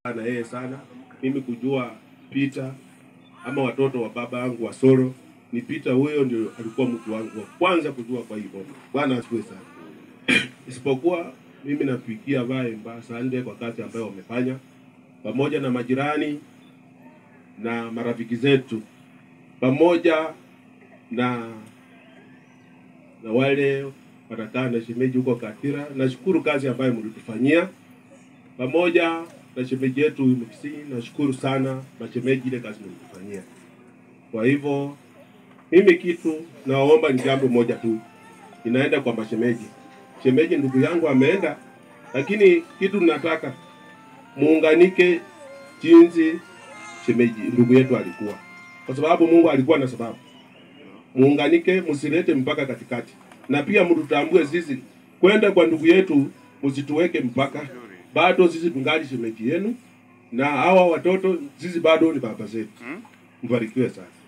na yeye sana mimi kujua Peter ama watoto wa baba yangu wa Soro ni Peter, huyo ndio alikuwa mtu wangu wa kwanza kujua kwa hii boma. Bwana asifiwe sana. Isipokuwa mimi napigia vae mba sande kwa kazi ambayo wamefanya pamoja na majirani na marafiki zetu pamoja na na wale wanakaa na shemeji huko Katira. Nashukuru kazi ambayo mlitufanyia pamoja na shemeji yetu Mkisii. Nashukuru sana mashemeji, ile kazi mlitufanyia. Kwa hivyo mimi kitu naomba ni jambo moja tu, inaenda kwa mashemeji. Shemeji ndugu yangu ameenda, lakini kitu nataka muunganike jinsi shemeji ndugu yetu alikuwa, kwa sababu Mungu alikuwa na sababu. Muunganike, msilete mpaka katikati, na pia mtutambue sisi kwenda kwa ndugu yetu, msituweke mpaka. Bado sisi tungali shemeji yenu, na hawa watoto sisi bado ni baba zetu. Mbarikiwe sana.